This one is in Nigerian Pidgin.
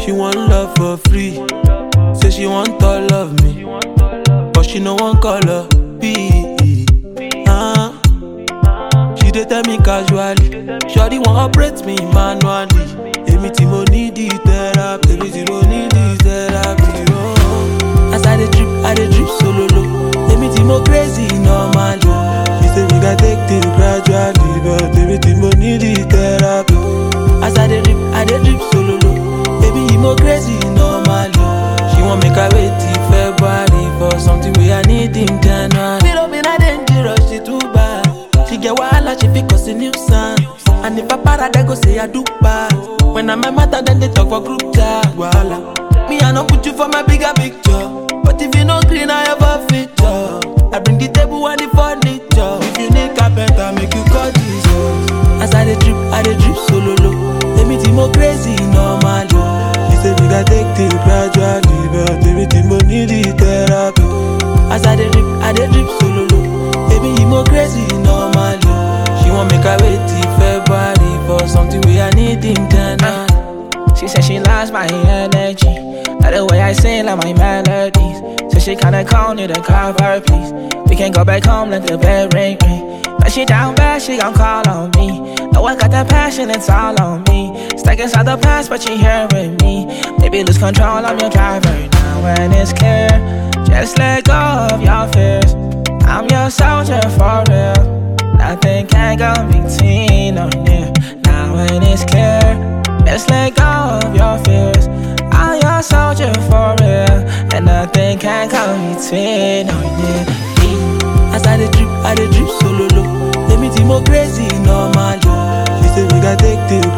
She want love for free. Say she want all of me. But she no one color B. Uh, she dey tell me casually. Shawty want operate me manually. Èmi tí mo need the therapy. Èmi tí mo need the therapy. Oh. As I dey drip, I dey drip solo low. Èmi tí mo crazy normally. She say we gats take things gradually, but èmi tí mo need the therapy. As I dey drip, I dey drip solo low. Baby, you mo crazy normally. She want make I wait till February for something we I need in January. Little bit I dangerous, she too bad. She get wahala, she fit cause a nuisance. And if I para, they go say I do bad. When I'm a matter, then they talk for group chat. Wahala. Me, I no put you for my bigger picture. But if you no green, I have a feature. I bring the table and the furniture. If you need carpenter, make you call Jesus. As I dey drip, I dey drip solo low. Èmi tí mo crazy normally. She say we gats take things gradually, but èmi tí mo need the therapy. As I dey drip, I dey drip solo low. Baby, you mo crazy normally. She want make I wait till February for something we I need in January. She said she loves my energy. Like the way I sing, like my melodies. So she kinda call me to call her, please. We can go back home, let the bell ring, ring. But she down bad, she gon' call on me. Know I got that passion, it's all on me. Stuck inside the past, but she here with me. Baby, lose control, I'm your driver now, and it's clear. Just let go of your fears. I'm your soldier for real. Nothing can go between or near. Now when it's clear, just let go of your fears. I'm your soldier for real, and nothing can come between or near. As I dey drip, I dey drip solo low. Èmi tí mo crazy normally. She say we gats take things